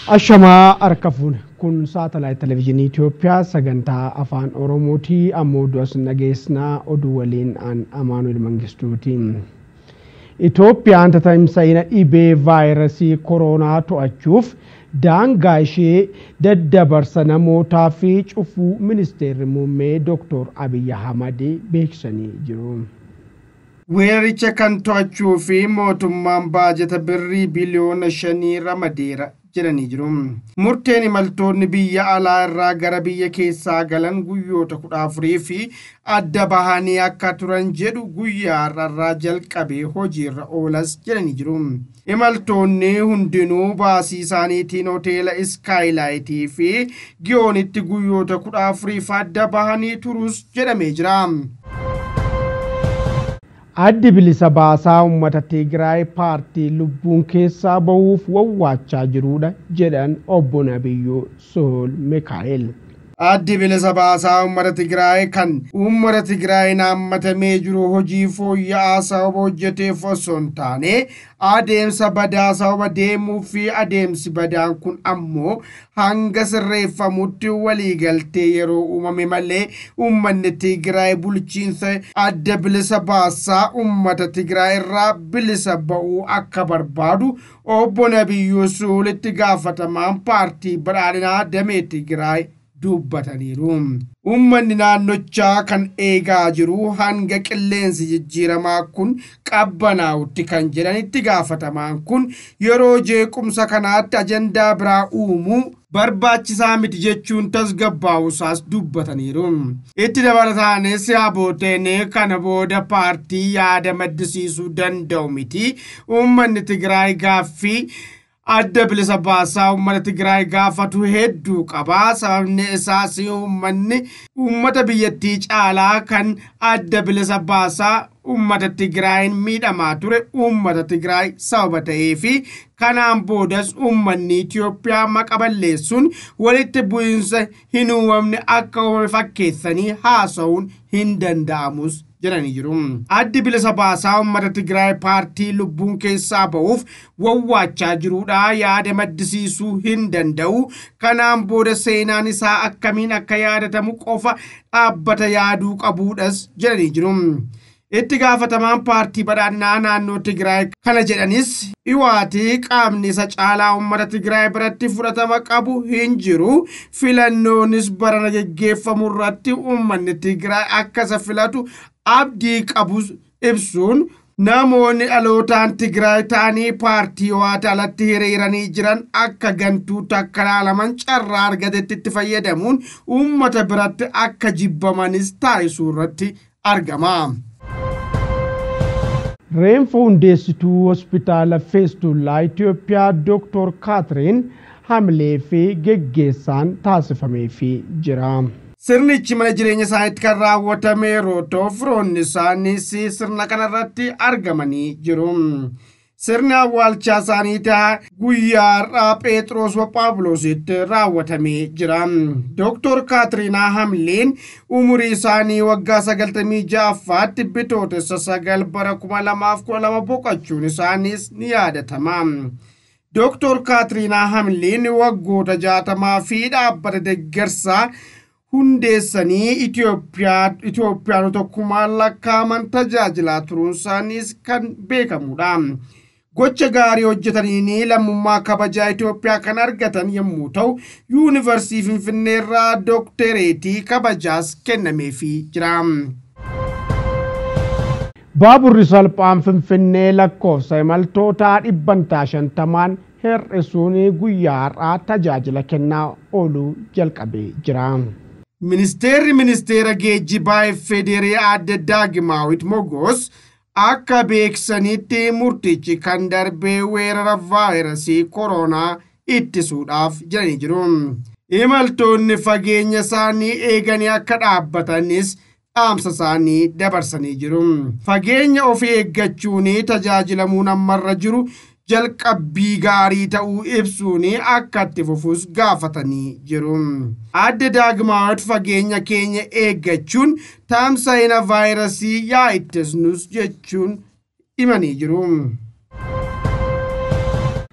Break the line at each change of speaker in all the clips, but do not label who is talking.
Ashamaa harka fuune kun saatalaayit televezyiinii Itoophiyaa sagantaa afaan Oromootii ammoo du'as nageessinaa oduu waliin aan Amaanuel Mangistuuti. Itoophiyaan tatamsa'ina dhibee vaayirasii koronaa to'achuuf daangaa ishee daddabarsa namootaa fi cufuu ministeerri muummee Dr. Abiyyi Ahmad beeksisanii jiru.
Weeraricha kan to'achuu fi mootummaan baajata birrii biliyoona shanii ramadeera jedhanii jiru. Murteen imaltoonni biyya alaa irraa gara biyya keessaa galan guyyoota kudha afurii fi adda bahanii akka turan jedhu guyyaa har'arraa jalqabee hojiirra oolas jedhanii jiru. Imaltoonni hundinuu baasii isaaniitiin hoteela iskaayilaaytii fi giyoonitti guyyoota kudha afuriif adda bahanii turus jedhamee jira.
Addi bilisa baasaa uummata Tigraay paartii lubbuun keessaa bahuuf wawwaachaa jirudha jedhan obbo Nabiyyuu Sool Mikaa'el.
Addi bilisa baasaa uummata Tigraay kan uummata Tigraay naammatamee jiru hojii fooyya'aa sababa hojjeteef osoo hin taane adeemsa badaa sababa deemuu fi adeemsi badaan kun ammoo hanga sirreeffamutti waliigaltee yeroo uumame malee uummanni Tigraay bulchiinsa adda bilisa baasaa uummata Tigraay irraa bilisa ba'uu akka barbaadu obbo Nabiyyuu Suul itti gaafatamaan paartii badhaadhinaa damee Tigraay dubbataniiru. Uummanni naannochaa kan eegaa jiru hanga qilleensi jijjiiramaa kun qabbanaa'utti kan jedhan itti gaafatamaan kun yeroo jeequmsa kanaatti ajandaa biraa uumuu barbaachisaa miti jechuun tasgabbaa'usaas dubbataniiru. Itti dabalataanis abooteen kana booda paartii yaada maddisiisuu danda'u miti. Uummanni Tigraay gaaffii adda bilisa baasaa uummata Tigraay gaafatu hedduu qaba. Sababni isaas uummanni uummata biyyattii caalaa kan adda bilisa baasaa uummata Tigraayin miidhamaa ture uummata Tigraay sababa ta'ee fi kanaan boodas uummanni Itoophiyaa maqa balleessuun walitti bu'iinsa hin uumamne akka uumame fakkeessanii haasa'uun hin danda'amus jedhanii jiru. Addi bilisa baasaa uummata Tigraay paartii lubbuun keessaa ba'uuf wawwaachaa jirudha yaada maddisiisuu hin danda'u. Kanaan booda seenaan isaa akkamiin akka yaadatamu qofa dhaabbata yaaduu qabuudhas jedhanii jiru. Itti gaafatamaan paartii badhaadhinaa naannoo Tigraay kana jedhanis dhiwaatii qaamni isa caalaa uummata Tigraay biratti fudhatama qabu hin jiru. Filannoonis barana geggeeffamu irratti uummanni Tigraay akka isa filatu abdii qabus ibsuun namoonni dhalootaan Tigraay ta'anii paartii ho'aata alatti hiriiranii jiran akka gantuu takka ilaalaman carraa argatetti itti fayyadamuun uummata biratti akka jibbamanis taasisuu irratti argama.
Reenfa hundeessituu hospitaala feestullaa Itoophiyaa Dr. Kaatiriin Hamilee fi geggeessaan taasifameefii jira.
Sirnichi mana jireenya isaaniitti kan raawwatame yeroo ta'u firoonni isaaniis sirna kanarratti argamanii jiru. Sirni awwaalchaa isaaniitii guyyaa har'aa Phexros Phaawulositti raawwatamee jira. Dooktor Kaatiriinaa Hamileen umurii isaanii waggaa sagaltamii ja'affaatti bitootessa sagal bara kuma lamaaf kudha lama boqochuun isaaniis ni yaadatama. Dooktor Kaatiriinaa Hamileen waggoota jaatamaa fi dhaabbata deeggarsaa hundeessanii Itoophiyaanota kumaan lakkaaman tajaajilaa turuun isaaniis kan beekamudha. Gocha gaarii hojjetaniin lammummaa kabajaa Itoophiyaa kan argatan yommuu ta'u, yuunivarsiitii Finfinnee irraa dooktereetii kabajaas kennameefii jira.
Baaburri salphaan Finfinnee lakkoofsa imaltootaa dhibbantaa shantamaan hir'isuun guyyaa har'aa tajaajila kennaa ooluu jalqabee jira.
Ministeerri ministeera geejjibaa Federee Adda Daagimaawit Mogos akka beeksanitti murtichi kan darbee weerara vaayirasii koronaa ittisuudhaaf jedhanii jiru. Imaltoonni fageenya isaanii eeganii akka dhaabbatanis dhaamsa isaanii dabarsanii jiru. Fageenya ofii eeggachuun tajaajilamuun ammarra jiru jalqabbii gaarii ta'uu ibsuun akka itti fufus gaafatanii jiru. Adda Daagimaawit fageenya keenya eeggachuun tamsa'ina vaayirasii yaa ittisnus jechuun himanii jiru.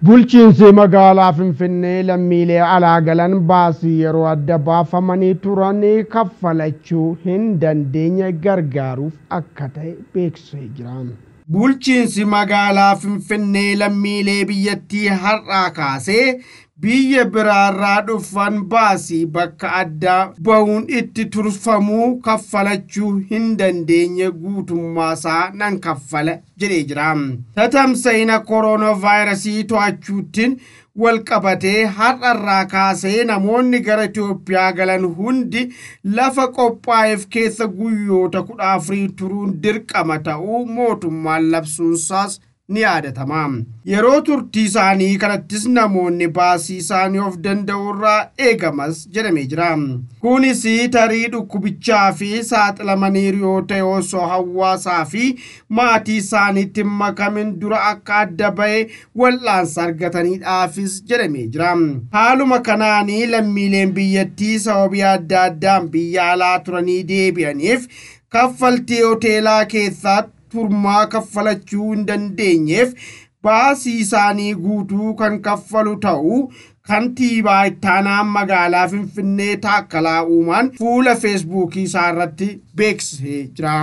Bulchiinsi magaalaa Finfinnee lammiilee alaa galan baasii yeroo adda baafamanii turan kaffalachuu hin dandeenye gargaaruuf akka ta'e beeksisee jira.
Bulchiinsi magaalaa Finfinnee lammiilee biyyattii har'aa kaasee biyya biraarraa dhufan baasii bakka addaa bahuun itti turfamuu kaffalachuu hin dandeenye guutummaasaa nan kaffala jedhee jira. Tatamsa'ina kooronaavaayirasii to'achuutiin wal qabatee har'arraa kaasee namoonni gara Itoophiyaa galan hundi lafa qophaa'eef keessa guyyoota kudha afurii turuun dirqama ta'uu mootummaan labsuunsaas ni yaadatama. Yeroo turtii isaanii kanattis namoonni baasii isaanii of danda'urraa eegamas jedhamee jira. Kunis tarii dhukkubichaa fi saaxilamaniiru yoo ta'e osoo hawaasaa fi maatii isaaniitti makamin dura akka adda ba'e wal'aansa argataniidhaafis jedhamee jira. Haaluma kanaanii lammiileen biyyattii sababii adda addaan biyya alaa turanii deebi'aniif kaffaltii hoteelaa keessatti turmaa kaffalachuu hin dandeenyeef baasii isaanii guutuu kan kaffalu ta'uu kantiibaa ittaanaa magaalaa finfinnee taakkalaa uumaan fuula feesbuukii isaa irratti beeksisee jira.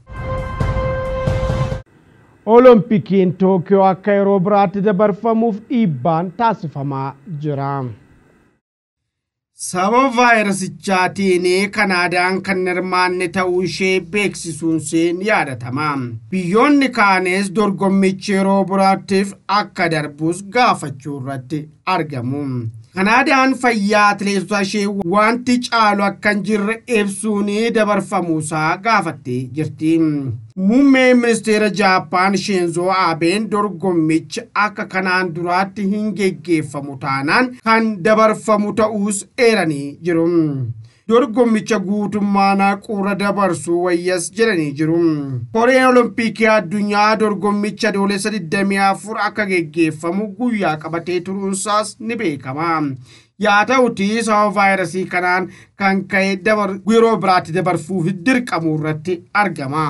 Oloompikiin Tookiyoo akka yeroo biraatti dabarfamuuf dhiibbaan taasifamaa jira.
Sababa vaayirasichaatiin Kanaadaan kan hirmaanne ta'uu ishee beeksisuun isheen yaadatama. Biyyoonni kaanes dorgommichi yeroo biraattiif akka darbus gaafachuu irratti argamu. Kanaadaan fayyaa atileetota ishee wanti caalu akka hin jirre ibsuun dabarfamuusaa gaafattee jirti. Muummeen ministeera Jaappaan Sheenzoo Abeen dorgommichi akka kanaan duraatti hin geggeeffamu taanaan kan dabarfamu ta'uus eeranii jiru. Dorgommicha guutummaan quura dabarsuu wayyas jedhanii jiru. Koreen Olompikii addunyaa dorgommicha adoolessa 24 akka geggeeffamu guyyaa qabatee turuunsaas ni beekama. yaa ta'uti sababa vaayirasii kanaan kan ka'e yeroo biraatti dabarfuuf dirqamu irratti argama.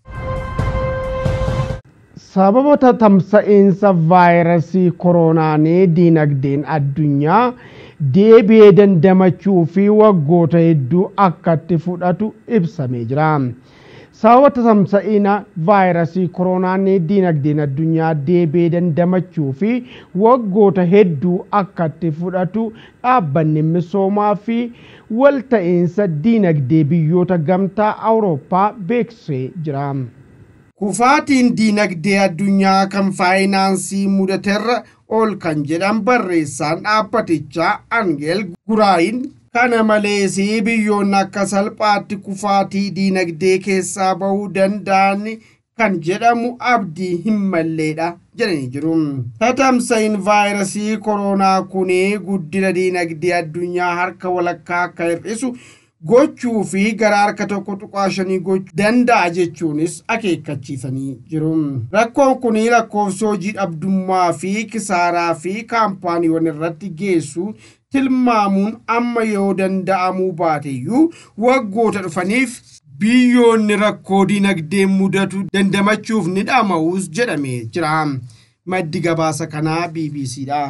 sababa tamsa'iinsa vaayirasii kooroonaan diinagdeen addunyaa deebi'ee dandamachuu fi waggoota hedduu akka itti fudhatu ibsamee jira. sababa tamsa'ina vaayirasii kooroonaan diinagdeen addunyaa deebi'ee dandamachuu fi waggoota hedduu akka itti fudhatu dhaabbanni misoomaa fi walta'iinsa diinagdee biyyoota gamtaa awurooppaa beeksisee jira.
Kufaatiin diinagdee addunyaa kan faayinaansii mudaterra ol kan jedhan barreessaan dhaabbatichaa Angeel Guraayin kana malees biyyoonni akka salphaatti kufaatii diinagdee keessaa bahuu danda'an kan jedhamu abdii hin malleedha jedhanii jiru. Tatamsa'iin vaayirasii kooroonaa kun guddina diinagdee addunyaa harka walakkaa akka hir'isu gochuu fi gara harka tokko tuqaa shanii gochuu danda'a jechuunis akeekkachiisanii jiru. Rakkoon kun lakkoofsa hojii dhabdummaa fi kisaaraa fi kaampaaniiwwan irratti geessu tilmaamuun amma yoo danda'amuu baateyyuu waggoota dhufaniif biyyoonni rakkoo diinagdee mudatu dandamachuuf ni dhama'uus jedhamee jira. Maddi gabaasa kanaa BBCdha.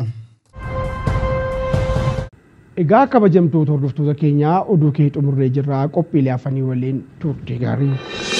Egaa kabajamtoota hordoftoota keenyaa oduu kee xumurree jirraa qophiilee afanii waliin turte gaarii.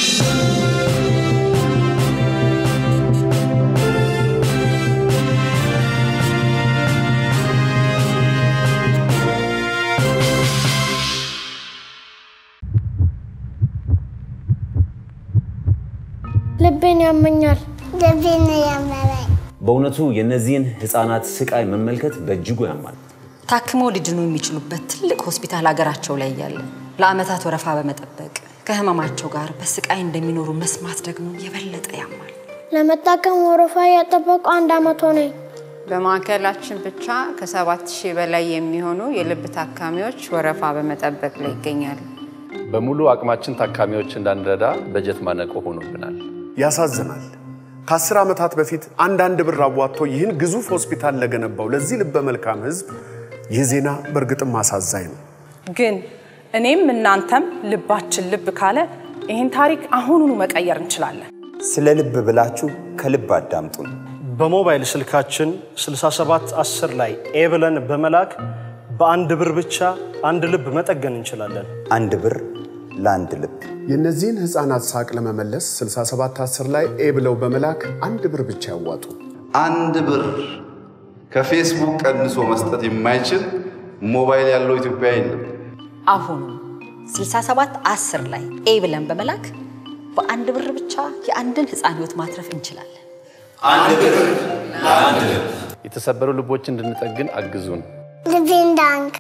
ልቤን ያመኛል።
ልቤን ያመመኝ
በእውነቱ የእነዚህን ህፃናት ስቃይ መመልከት በእጅጉ ያማል።
ታክመው ሊድኑ የሚችሉበት ትልቅ ሆስፒታል ሀገራቸው ላይ እያለ ለአመታት ወረፋ በመጠበቅ ከህመማቸው ጋር በስቃይ እንደሚኖሩ መስማት ደግሞ የበለጠ ያማል።
ለመታከም ወረፋ ያጠበቁ አንድ አመት ሆነኝ።
በማዕከላችን ብቻ ከሰባት ሺህ በላይ የሚሆኑ የልብ ታካሚዎች ወረፋ በመጠበቅ ላይ ይገኛሉ።
በሙሉ አቅማችን ታካሚዎች እንዳንረዳ በጀት ማነቆ ሆኖብናል።
ያሳዝናል። ከአስር ዓመታት በፊት አንዳንድ ብር አዋጥቶ ይህን ግዙፍ ሆስፒታል ለገነባው ለዚህ ልበ መልካም ህዝብ ይህ ዜና በእርግጥም አሳዛኝ ነው።
ግን እኔም እናንተም ልባችን ልብ ካለ ይህን ታሪክ አሁኑኑ መቀየር እንችላለን።
ስለ ልብ ብላችሁ ከልብ አዳምጡን። በሞባይል ስልካችን 6710 ላይ ኤ ብለን በመላክ በአንድ ብር ብቻ አንድ ልብ መጠገን እንችላለን።
አንድ ብር ለአንድ ልብ።
የእነዚህን ህፃናት ሳቅ ለመመለስ 6710 ላይ ኤ ብለው በመላክ አንድ ብር ብቻ ያዋጡ።
አንድ ብር ከፌስቡክ ቀንሶ መስጠት የማይችል ሞባይል ያለው ኢትዮጵያ የለም።
አሁኑ 67 10 ላይ ኤ ብለን በመላክ በአንድ ብር ብቻ የአንድን ህፃን ህይወት ማትረፍ እንችላለን።
አንድ ብር ለአንድ ልብ።
የተሰበሩ ልቦች እንድንጠግን አግዙን።
ልቤን ዳንክ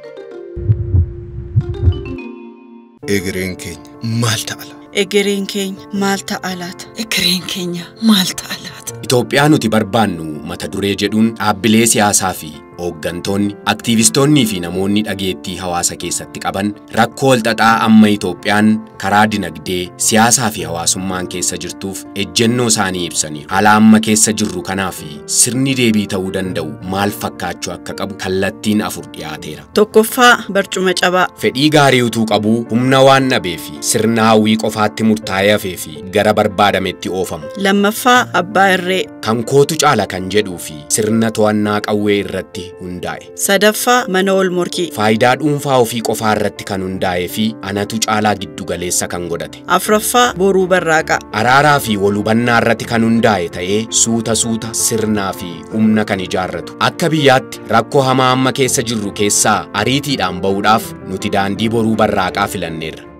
egereen keenya maal ta'ala?
Egereen keenya maal ta'alaata? Egereen keenya maal ta'alaata?
Itoophiyaa nuti barbaannu mata duree jedhuun dhaabbilee siyaasaa fi hooggantoonni, aktiivistoonnii fi namoonni dhageettii hawaasa keessatti qaban rakkoo walxaxaa amma Itoophiyaan karaa dinagdee, siyaasaa fi hawaasummaan keessa jirtuuf ejjennoo isaanii ibsaniiru. Haala amma keessa jirru kanaa fi sirni deebii ta'uu danda'u maal fakkaachuu akka qabu kallattiin afur dhiyaateera.
Tokkoffaa barcuma cabaa.
Fedhii gaarii utuu qabuu humna waan dhabee fi sirna hawwii qofaatti murtaa'ee hafee fi gara barbaadametti oofamu.
Lammaffaa abbaa irree.
Kan kootu caala kan jedhuu fi sirna to'annaa qawwee irratti hundaa'e.
Sadaffaa mana ol morkii.
Faayidaa dhuunfaa ofii qofaa irratti kan hundaa'ee fi anatu caalaa giddu galeessa kan godhate.
Afuraffaa boruu barraaqaa.
Araaraa fi walhubannaa irratti kan hundaa'e ta'ee suuta suuta sirnaa fi humna kan ijaarratu. Akka biyyaatti rakkoo hamaa amma keessa jirru keessaa ariitiidhaan ba'uudhaaf nuti daandii boruu barraaqaa filanneerra.